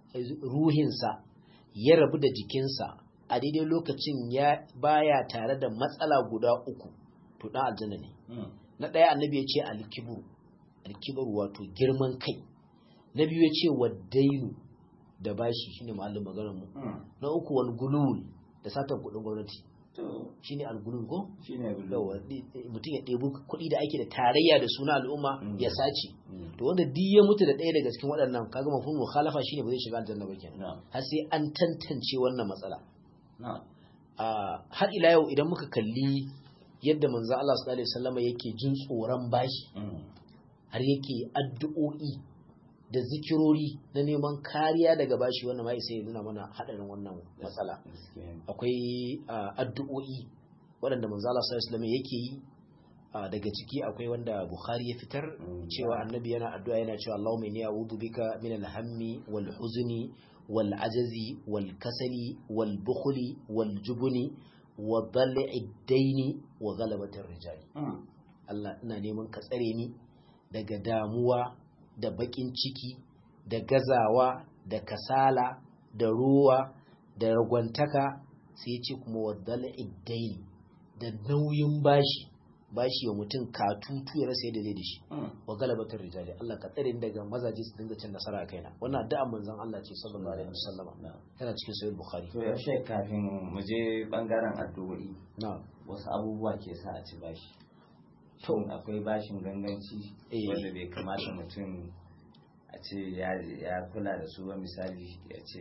ruhinsa ya rabu da jikinsa a daidai lokacin ya baya tare da matsala guda uku to dan aljanna ne Mm, na ɗaya annabi ya ce alkibru alkibru wato girman kai na biyu ya ce waddainu da bashi shine ma'allin maganar mu mm. na uku wal gulul da satan kuɗin gwamnati to shine al-gulul ko shine bulu yawa mutum ya ɗebi kuɗi da ake da tarayya da suna al'umma Mm. ya sace Mm, to wanda duk ya mutu da ɗaya daga cikin waɗannan kaga mafhumul mukhalafa shine ba zai shiga aljanna ba kenan na'am har sai an tantance wannan matsala na'am a har ila yau idan muka kalli yadda manzo Allah sallallahu alaihi wasallam yake jin tsoron bashi Mm, har yake addu'o'i da zikirori na neman kariya daga bashi wannan ma sai ya nuna mana hadarin wannan matsala gaskiya ne. akwai ah, addu'o'i waɗanda manzo Allah sallallahu alaihi wasallam yake yi ah, daga ciki akwai wanda Bukhari ya fitar Mm. cewa annabi yana addu'a yana cewa Allahumma inni a'udhu bika min al-hammi wal huzni wal ajazi wal kasali wal bukhli wal jubni wa dhal'i ad-daini wa ghalabati ar-rijali Mm, Allah ina neman ka tsare ni daga damuwa da bakin ciki da gazawa da kasala da ruwa da ragwantaka sai ya ce kuma waddal iddaini da nauyin bashi bashi wa mutum katutu ya rasa yadda zai da shi mm. wa galabatar rijali Allah ka tsare ni daga mazaje su dinga cin nasara a kaina wannan addu'a manzon Allah ce sallallahu alaihi wasallama Na'am. tana cikin sahih bukhari to yaushe kafin mu je bangaren addu'o'i na'am wasu abubuwa ke sa a ci bashi To. shin akwai bashin ganganci Eh. wanda bai kamata mutum a ce ya ya kula da su ba misali ya ce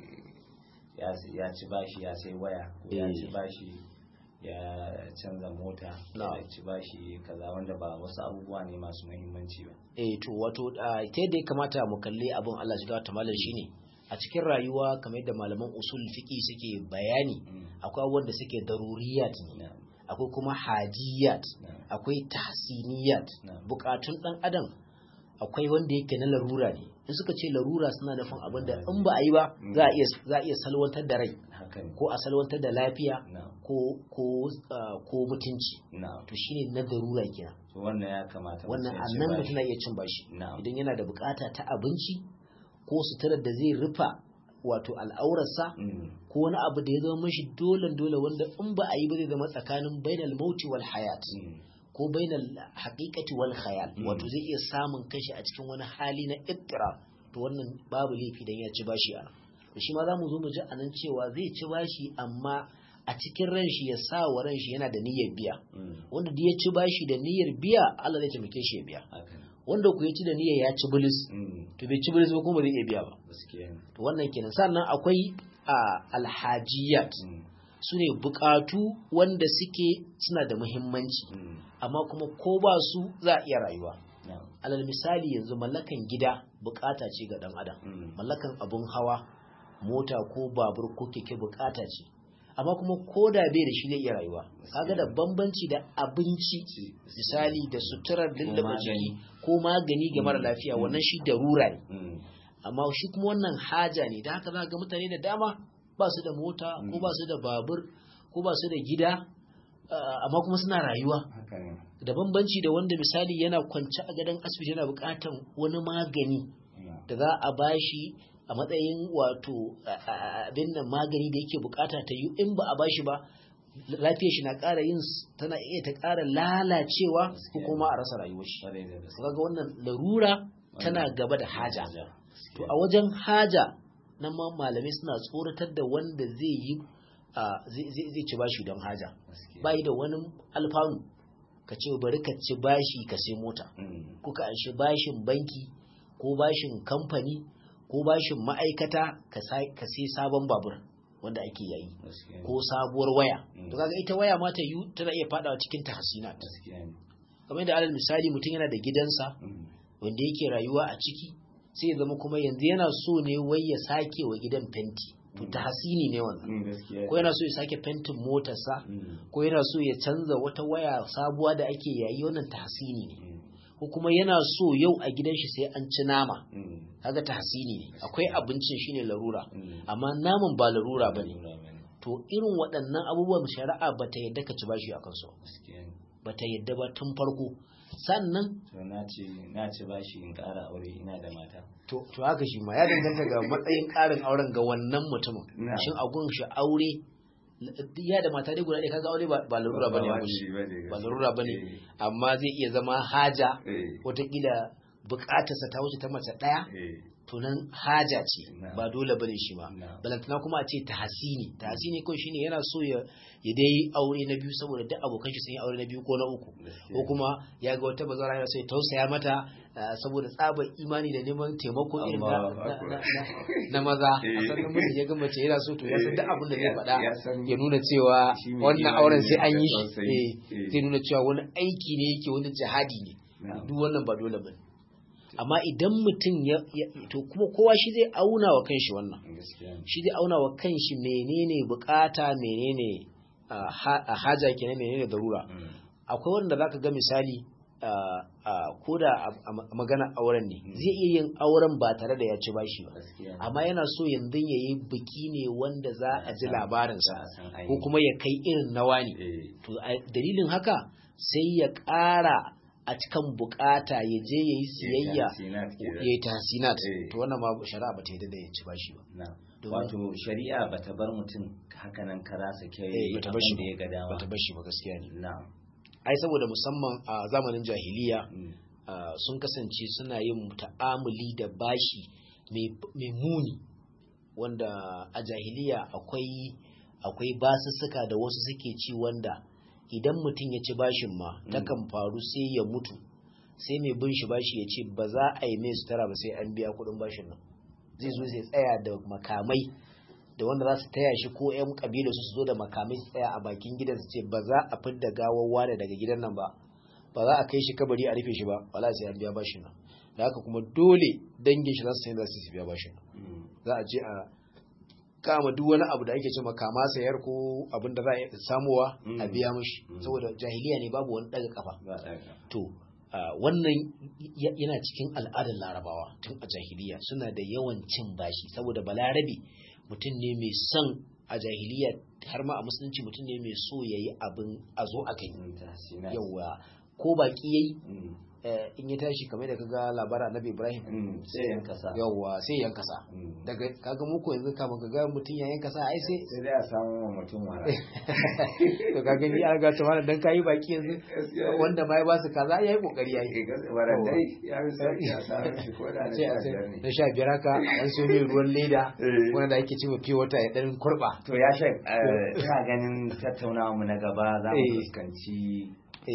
ya ya ci bashi ya sai waya ko ya Eh. ci bashi ya canza mota Na. ya ci bashi kaza wanda ba wasu abubuwa ne masu muhimmanci ba eh to wato ah, ta yadda ya kamata mu kalli abin Allah shiga ta malam shine a cikin rayuwa kamar yadda malaman usul fiqi suke bayani Mm. akwai abubuwan da suke daruriyat ne Na'am. akwai kuma hajiyat Na'am. akwai tahsiniyat Na'am. bukatun dan adam akwai wanda yake na larura ne in suka ce larura suna nufin abin da in ba a yi ba Mm. za a iya za a iya salwantar da rai haka ne ko a salwantar da lafiya na'am ko ko ah, ko mutunci na'am to shine na darura kenan to wannan ya kamata wannan mutum ya ci annan bashi. mutum na iya cin bashi Na'am. idan yana da bukata ta abinci ko suturar da zai rufa wato al'aurarsa Mm. ko wani abu da ya zama mashi dole dole wanda in ba a yi ba zai zama tsakanin bainal mauti wal hayat Mm. ko bainal haqiqati wal khayal Mm. wato zai iya samun kanshi a cikin wani hali na ittira to wannan babu laifi dan ya ci bashi ana to shi ma zamu zo mu ji anan cewa zai ci bashi amma a cikin ran shi ya sa wa ran shi yana da niyyar biya Mm. wanda da ya ci bashi da niyyar biya Allah zai taimake shi ya biya haka ne wanda ku ya ci da niyyar ya ci bilis Mm. to bai ci bilis ba kuma ba zai iya biya ba gaskiya ne to wannan kenan sannan akwai a alhajiyat Mm. su ne bukatu wanda suke suna da muhimmanci Mm. amma kuma ko ba su za a iya rayuwa na'am alal misali yanzu mallakan gida bukata ce ga dan adam Mm. mallakan abun hawa mota ko babur ko keke bukata ce amma kuma ko da bai da shi zai iya rayuwa kaga da bambanci da abinci Ci- misali da suturar lullaba magani. jiki ko magani ga mara lafiya wannan shi darura ne Mm. amma shi kuma wannan haja ne da haka za ga mutane da dama ba su da mota ko Mm. ba su da babur ko ba su da gida ah, amma kuma suna rayuwa haka ne da bambanci da wanda misali yana kwance a gadon asibiti yana bukatan wani magani Mm. da za a bashi a matsayin wato a- a- abin nan magani da yake bukata ta yi in ba a bashi ba lafiyar shi na ƙara yin tana iya ta ƙara lalacewa ko kuma a rasa rayuwar shi kaga wannan larura tana gaba da haja to a wajen haja nan ma malamai suna tsoratar da wanda zai yi zai ci bashi don haja bai da wani alfanu ka ce bari ka ci bashi ka sai mota ko ka anshi bashin banki ko bashin kamfani ko bashin ma'aikata ka sai sabon babur wanda ake yayi ko sabuwar waya to kaga ita waya ma ta yi tana iya fadawa cikin tahsinat kamar da alal misali mutum yana da gidansa wanda yake rayuwa a ciki sai ya zama kuma yanzu yana so ne wai ya sake wa gidan fenti to tahsini ne wannan ko yana so ya sake fentin motarsa ko yana so ya canza wata waya sabuwa da ake yayi wannan tahsini ne ko kuma yana so yau a gidan shi sai an ci nama kaga tahsini ne akwai abincin shine larura amma naman ba larura bane to irin waɗannan abubuwan shari'a bata yadda ka ci bashi akan su bata yadda ba tun farko sannan to na ce na ci bashi in ƙara aure ina da mata to to haka shi ma ya danganta ga matsayin ƙarin auren ga wannan mutumin shin a gun shi aure ya da mata dai guda ɗaya kaga aure ba larura bane ba larura bane amma zai iya zama haja wataƙila buƙatarsa ta wuce ta mace ɗaya to nan haja ce ba dole bane shi ma balantana kuma a ce tahsini tahsini kawai shine yana so ya ya dai aure na biyu saboda duk abokan shi sun yi aure na biyu ko na uku ko kuma ya ga wata bazara yana so ya tausaya mata saboda tsabar imani da neman taimako irin na maza a san namiji ya ga mace yana so to ya san duk abin da zai faɗa ya nuna cewa wannan auren sai an yi shi zai nuna cewa wani aiki ne yake wani jihadi ne duk wannan ba dole bane amma idan mutum ya to kuma kowa shi zai auna wa kanshi wannan shi zai auna wa kanshi menene bukata menene a haja kenan menene darura akwai wanda zaka ga misali ko da a magana auren ne zai iya yin auren ba tare da ya ci bashi ba amma yana so yanzu ya yi biki ne wanda za a ji labarinsa ko kuma ya kai irin nawa ne to dalilin haka sai ya ƙara a cikin bukata ya je ya yi siyayya ya yi tahsinat to wannan ma shari'a ba ta yi da ya ci bashi ba wato shari'a ba ta bar mutum hakanan kara sake bata bashi da ya ga dama bata bashi ba gaskiya ne na'am ai saboda musamman a zamanin jahiliya sun kasance suna yin ta'amuli da bashi mai muni wanda a jahiliya akwai akwai basussuka da wasu suke ci wanda idan mutum ya ci bashin ma takan faru sai ya mutu sai mai bin shi bashi ya ce ba za a yi mai sutura ba sai an biya kuɗin bashin nan zai zo zai tsaya da makamai da wanda za su taya shi ko 'yan kabila su zo da makamai su tsaya a bakin gidan su ce ba za a fidda gawar wane daga gidan nan ba ba za a kai shi kabari a rufe shi ba wala sai an biya bashin nan da haka kuma dole dangin shi za su za su biya bashin nan za a je a kama duk wani abu da ake ce makama sayar ko abin da za a samuwa a biya mashi saboda jahiliya ne babu wani daga kafa to wannan yana cikin al'adar larabawa tun a jahiliya suna da yawan cin bashi saboda balarabe mutum ne mai son a jahiliya har ma a musulunci mutum ne mai so ya yi abin a zo a kai yawa ko baki yayi in ya tashi kamar da kaga labarin annabi Ibrahim sai yan kasa yawa sai yan kasa daga kaga muku yanzu kafin kaga mutum ya yan kasa ai sai sai dai a samu wa mutum wala to kaga ni an ga tawala dan kai baki yanzu wanda mai ba su kaza yayi kokari yayi wala dai ya bi sai ya samu shi ko da na sha biyar haka an so mai ruwan leda wanda ake cewa fiye wata ya dan kurba to ya shek ina ganin tattaunawa mu na gaba za mu fuskanci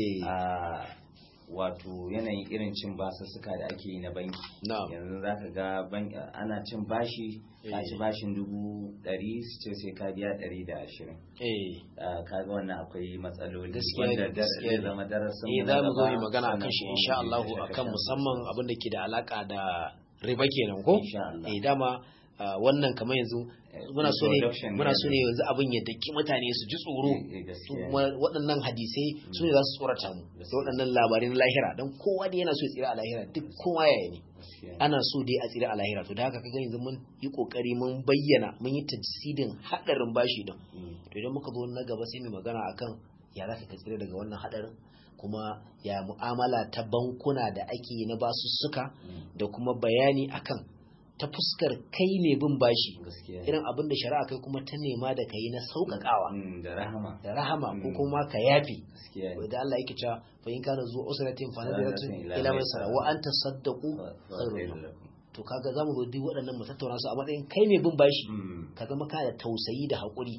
wato yanayin irin cin basussuka da ake yi na banki yanzu za ka ga ana cin bashi ka ci bashin dubu ɗari su ce sai ka biya ɗari da ashirin ka ga wannan akwai matsaloli wanda zai zama darasin mu za mu zo yi magana akan shi insha Allah akan musamman abin da ke da alaka da riba kenan ko eh dama wannan kamar yanzu muna so ne muna so ne yanzu abin ya daki mutane su ji tsoro kuma waɗannan hadisai su ne za su tsorata mu da waɗannan labarai na lahira don kowa da yana so ya tsira a lahira duk kowa yaya ne ana so dai a tsira a lahira to da haka kaga yanzu mun yi kokari mun bayyana mun yi tajsidin hadarin bashi din to idan muka zo na gaba sai mu magana akan ya za ka tsira daga wannan hadarin kuma ya mu'amala ta bankuna da ake na basussuka da kuma bayani akan ta fuskar kai ne bin bashi irin abin da shari'a kai kuma ta nema da kai na sauƙaƙawa da rahama da rahama ko kuma ka yafi da Allah yake cewa fa in kana zuwa usratin fa nadiratun ila maisara wa anta saddaqu khairun to kaga zamu zo duk waɗannan mu tattauna su a matsayin kai ne bin bashi ka zama ka da tausayi da haƙuri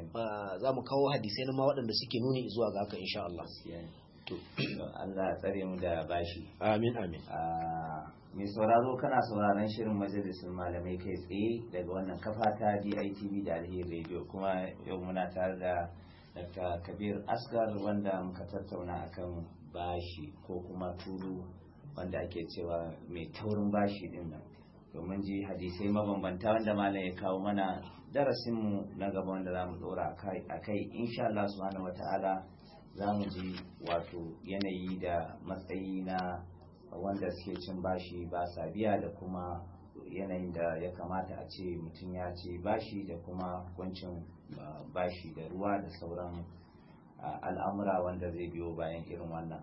za mu kawo hadisai na ma waɗanda suke nuni zuwa ga haka insha Allah to Allah ya tsare mu da bashi amin amin mai sauraro kana sauraron shirin majalisun malamai kai tsaye daga wannan kafa ta DITV da Alheri Radio kuma yau muna tare da Dr. Kabir Asgar wanda muka tattauna akan bashi ko kuma turu wanda ake cewa mai taurin bashi din nan domin ji hadisai mabambanta wanda malam ya kawo mana darasinmu na gaba wanda za mu dora a kai insha Allah subhanahu wata'ala za mu ji wato yanayi da matsayi na wanda suke cin bashi ba sa biya da kuma yanayin da ya kamata a ce mutum ya ce bashi da kuma hukuncin bashi da ruwa da sauran al'amura wanda zai biyo bayan irin wannan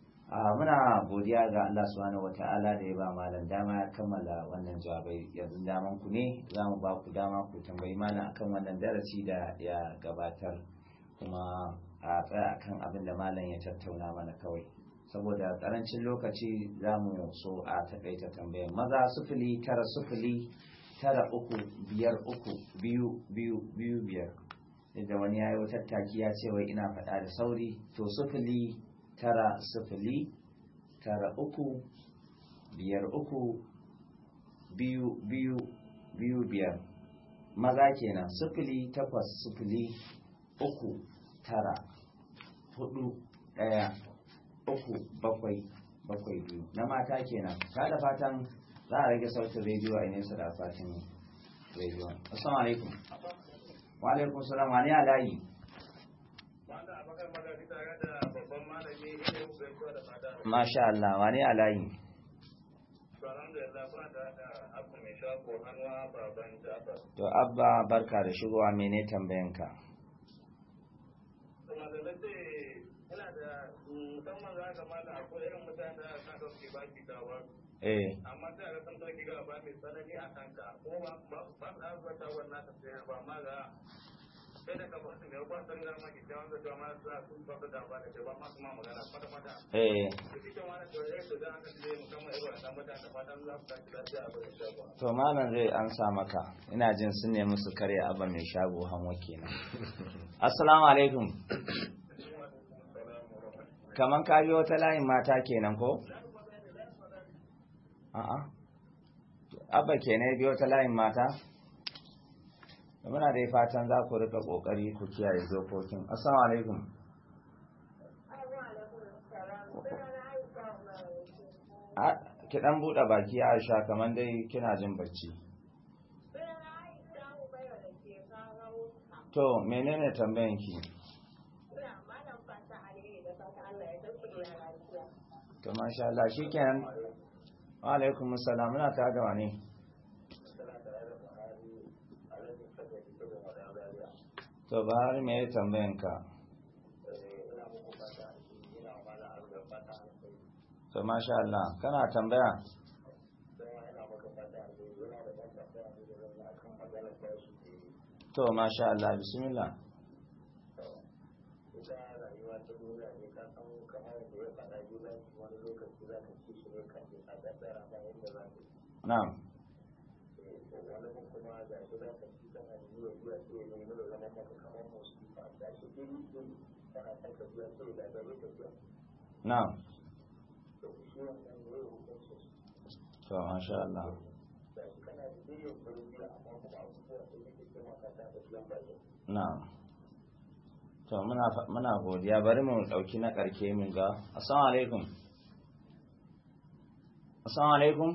muna godiya ga Allah subhanahu wata'ala da ya ba malam dama ya kammala wannan jawabai yanzu daman ku ne za mu ba ku dama ku tambayi malam akan wannan darasi da ya gabatar kuma a tsaya akan abin da malam ya tattauna mana kawai saboda karancin lokaci za mu so a takaita tambayar maza sufuli tara sufuli tara uku biyar uku biyu biyu biyu biyar da wani ya yi wata taki ya ce wai ina faɗa da sauri to sufuli tara sufuli tara uku biyar uku biyu biyu biyu biyar maza kenan sufuli takwas sufuli uku tara hudu daya uku bakwai bakwai biyu na mata kenan ta da fatan za a rage sautin rediyo a nesa da fatin rediyo assalamu alaikum wa alaikum salam wani alayi Masha Allah, wane a layi? To, Abba barka da shigowa mene tambayanka? Eh. amma sai ga san sarki ga ba mai tsanani a kanka ko ba ba ba da azwata wannan ta sai ba ma ga sai da ka ba su ne ba san ga ma ki jawon da jama'a su su ba da ba da ba ma kuma magana fata fata Eh. shi ke wani to eh to da aka ce musamman irin wannan mutane da fatan za su tafi lafiya a gurin shago To malam zai ansa maka. Ina jin sun nemi su karya abba mai shago hanwa kenan. Assalamu alaikum. Kaman ka biyo ta layin mata kenan ko? A'a. Abba kenan biyo ta layin mata? Muna dai fatan za ku rika kokari ku kiyaye dokokin. Assalamu alaikum. A- Ki dan buɗe baki Aisha kaman dai kina jin bacci. To menene tambayan ki? To masha Allah shikenan. Wa alaikum assalam muna tare da wani. To Buhari me ya tambayan ka? To masha Allah kana tambaya? To masha Allah bismillah. Na'am. Na'am. To masha Allah. Na'am. To muna fa- muna godiya bari mu dauki na karke min ga. Assalamu alaikum. Assalamu alaikum.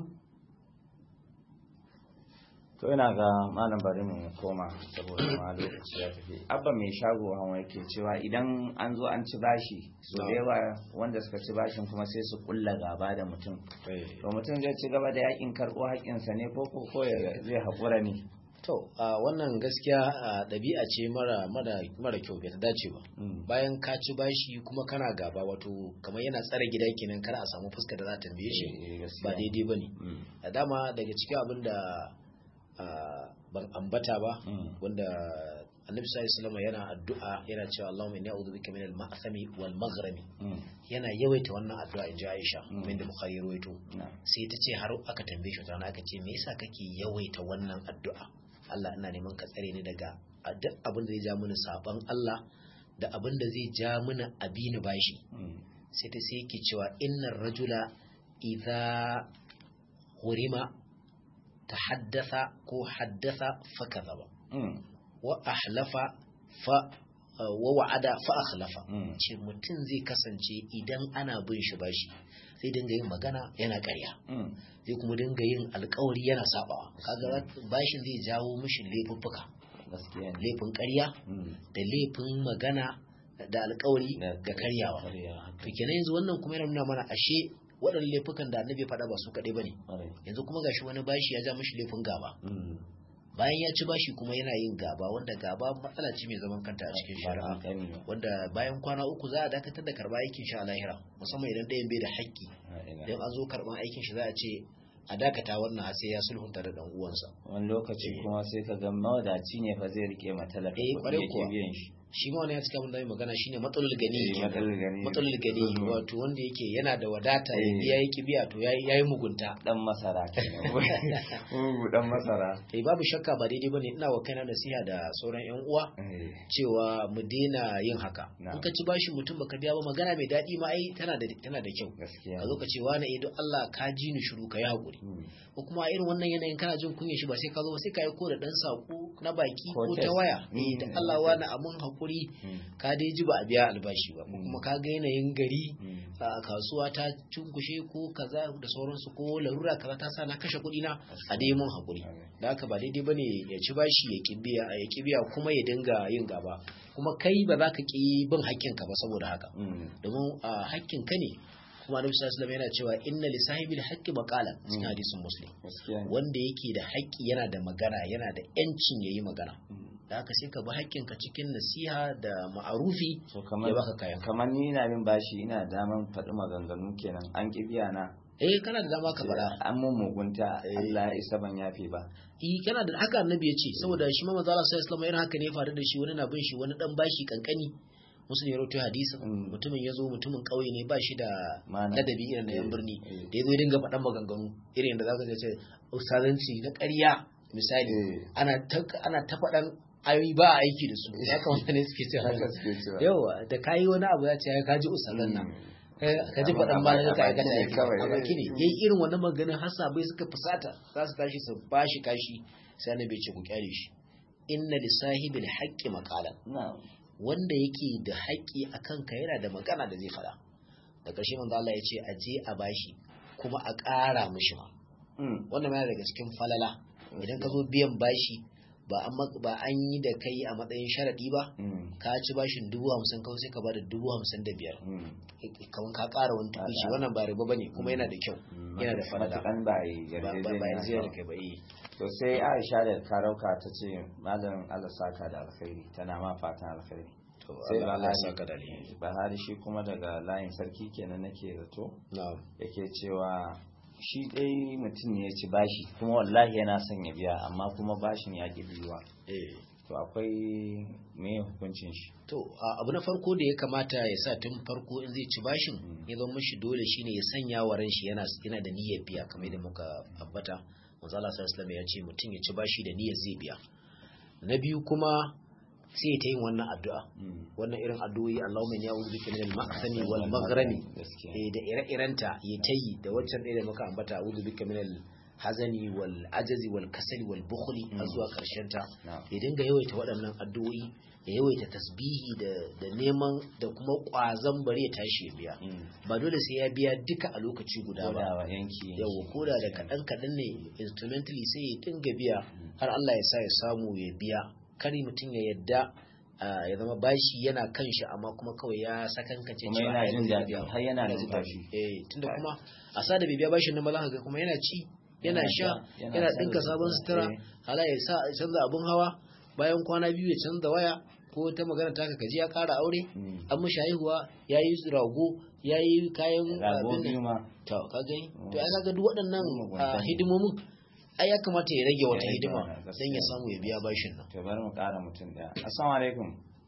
To ina ga malam bari mu koma saboda ma lokaci ya tafi. Abba mai shago hawa yake cewa idan an zo an ci bashi, so da yawa wanda suka ci bashin kuma sai su kulla gaba da mutum. To mutum zai ci gaba da yakin karɓo haƙƙinsa ne ko ko ko ya- zai haƙura ne. to to wannan gaskiya ɗabi'a ce mara mara kyau bai ta dace ba bayan ka ci bashi kuma kana gaba wato kamar yana tsare gida kenan kar a samu fuska da za ta tambaye shi ba daidai bane a dama daga cikin abin da ban ambata ba wanda annabi sallallahu alaihi yana addu'a yana cewa Allahumma inni a'udhu bika minal ma'sami wal maghrami yana yawaita wannan addu'a inji Aisha min da Bukhari rawaito sai ta ce har aka tambaye shi tana aka ce me yasa kake yawaita wannan addu'a Allah ina neman ka tsare ni daga duk abin da zai ja mini saban Allah da abin da zai ja mini abini bashi sai ta sai yake cewa innar rajula idza hurima tahaddatha ko haddatha fa kadhaba wa ahlafa fa wa wa'ada fa akhlafa ce mutum zai kasance idan ana bin shi bashi zai dinga yin magana yana ƙarya zai kuma dinga yin alkawari yana sabawa kaga bashin zai jawo mishi laifuffuka laifin ƙarya da laifin magana da alkawari ga karyawa to kenan yanzu wannan kuma yana nuna mana ashe waɗannan laifukan da annabi faɗa ba su kaɗai bane yanzu kuma gashi wani bashi ya ja mishi laifin gaba bayan ya ci bashi kuma yana yin gaba wanda gaba matsala ce mai zaman kanta a cikin shari'a wanda bayan kwana uku za a dakatar da karba aikin shi a lahira musamman idan ɗayan bai da haƙƙi idan an zo karban aikin shi za a ce a dakata wannan har sai ya sulhunta da dan uwansa wani lokaci kuma sai ka ga mawadaci ne fa zai rike matalaka kuɗi yake biyan shi shi ma wani ya cika mun da magana shine matsalul gani matsalul gani wato wanda yake yana da wadata ya yi kibiya to yayi yayi mugunta dan masara mugu dan masara eh babu shakka ba daidai bane ina wa kaina nasiha da sauran yan uwa cewa mu daina yin haka in ka ci bashi mutum baka biya ba magana mai daɗi ma ai tana da tana da kyau a zo ka ce wani eh don Allah ka ji ni shiru ka yi hakuri ko kuma irin wannan yanayin kana jin kunya shi ba sai ka zo ba sai ka yi ko da dan sako na baki ko ta waya eh da Allah wani amun hakuri ka dai ji ba a biya albashi ba kuma ka ga yanayin gari a kasuwa ta cunkushe ko kaza da sauransu ko larura kaza ta sa na kashe kuɗi na a dai mun hakuri da haka ba daidai bane ya ci bashi ya kibiya ya kibiya kuma ya dinga yin gaba kuma kai ba za ka ki bin hakkinka ba saboda haka domin hakkinka ne kuma annabi sallallahu alaihi yana cewa inna li sahibil haqqi maqalan cikin hadisin muslim wanda yake da haƙƙi yana da magana yana da yancin yayi magana da haka sai ka bi haƙƙinka cikin nasiha da ma'arufi ya baka kayan kamar ni ina bin bashi ina daman faɗi maganganu kenan an ki biya na eh kana da dama ka faɗa an mun mugunta Allah ya isa ban yafe ba eh kana da haka annabi ya ce saboda shi ma manzo Allah sallallahu alaihi wasallam haka ne ya faru da shi wani na bin shi wani dan bashi kankani musulun ya rawaito hadisi mutumin ya zo mutumin ƙauye ne ba shi da ladabi irin na yan birni da ya zo dinga faɗan maganganu irin da za ka ce ustazanci na ƙarya misali ana ta faɗan ayoyi ba a aiki da su ya kamata ne suke cewa yawa da kayi wani abu ya ce ya kaji ustazan nan ka ji faɗan ba da ka aikata aiki a baki ne yayi irin wannan maganin hasabai suka fusata za su tashi su bashi kashi sai annabi ce ku kyale shi inna li sahibil haqqi maqalan wanda yake da haƙƙi a kanka yana da magana da zai faɗa da ƙarshe manzo Allah ya ce a je a bashi kuma a ƙara mishi ma wannan yana daga cikin falala idan ka zo biyan bashi ba an ba an yi da kai a matsayin sharadi ba ka ci bashin dubu hamsin kawai sai ka bada dubu hamsin da biyar kamar ka ƙara wani tukuci wannan ba riba bane kuma yana da kyau yana da falala ba a yi ba yarjejeniya da kai ba yi to sai aisha da karauka ta ce malam Allah saka da alkhairi tana ma fatan alkhairi sai Allah saka da alkhairi Bahari shi kuma daga layin sarki kenan nake zato yake cewa shi dai mutum ne ya ci bashi kuma wallahi yana son ya biya amma kuma bashin ya ki biyuwa to akwai me hukuncin shi to abu na farko da ya kamata ya sa tun farko in zai ci bashin ya zama mishi dole shine ya sanya wa ran shi yana yana da niyyar biya kamar yadda muka ambata manzo Allah sallallahu ya ce mutum ya ci bashi da niyyar zai biya na biyu kuma sai ta yin wannan addu'a wannan irin addu'o'i Allahumma inni a'udhu bika minal ma'sami wal maghrami da ire-irenta ya tayi da waccan ɗaya da muka ambata a'udhu bika minal hazani wal ajazi wal kasali wal bukhli har zuwa karshen ta ya dinga yawaita waɗannan addu'o'i ya yawaita tasbihi da da neman da kuma ƙwazon bari ya tashi ya biya ba dole sai ya biya duka a lokaci guda ba yawa koda da kaɗan kaɗan ne instrumentally sai ya dinga biya har Allah ya sa ya samu ya biya kari mutum ya yadda ya zama bashi yana kan shi amma kuma kawai ya sakankance cewa yana jin daɗi har yana da bashi eh tunda kuma a sa da bai biya bashin nan ba za ka ga kuma yana ci yana sha yana dinka sabon sutura hala ya sa canza abun hawa bayan kwana biyu ya canza waya ko ta magana ta kaji ya kara aure an mishi haihuwa ya yi rago ya yi kayan abin to kaga to ai kaga duk waɗannan hidimomin ai ya kamata ya rage wata hidima don ya samu ya biya bashin nan to bari mu kara mutum daya assalamu alaikum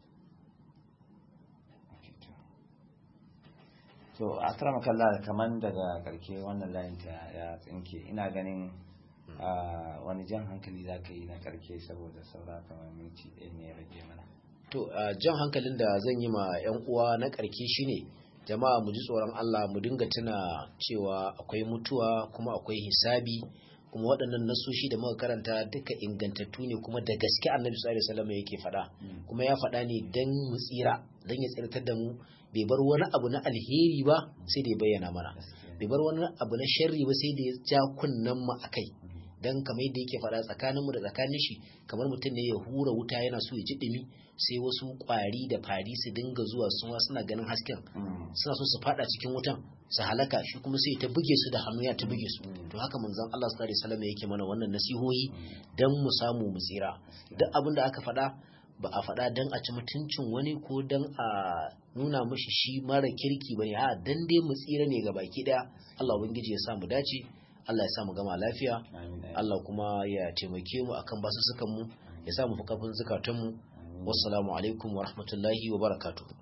to akrama kallah kaman daga karke wannan layin ta ya tsinke ina ganin wani jan hankali za ka yi na karke saboda saura kamar minti ɗaya ne ya rage mana to jan hankalin da zan yi ma 'yan uwa na karke shine jama'a mu ji tsoron Allah mu dinga tuna cewa akwai mutuwa kuma akwai hisabi kuma waɗannan nasoshi da muka karanta duka ingantattu ne kuma da gaske annabi sallallahu alaihi wasallam yake faɗa kuma ya faɗa ne dan mu tsira dan ya tsirtar da mu bai bar wani abu na alheri ba sai da ya bayyana mana bai bar wani abu na sharri ba sai da ya ja kunnen mu akai dan kamar yadda yake faɗa tsakaninmu da tsakanin shi kamar mutum ne ya hura wuta yana so ya ji ɗumi sai wasu ƙwari da fari su dinga zuwa suma suna ganin hasken suna so su faɗa cikin wutan su halaka shi kuma sai ta buge su da hannu ya ta buge su to haka manzon Allah sallallahu alaihi wasallam yake mana wannan nasihohi dan mu samu mu tsira duk abin da aka faɗa ba a faɗa dan a ci mutuncin wani ko dan a nuna mishi shi mara kirki bane a dan dai mu tsira ne ga baki daya Allah ubangiji ya sa mu dace Allah ya sa mu gama lafiya Allah kuma ya taimake mu akan basussukan mu ya sa mu fi kafin zukatan mu wassalamu alaikum wa rahmatullahi wa barakatuh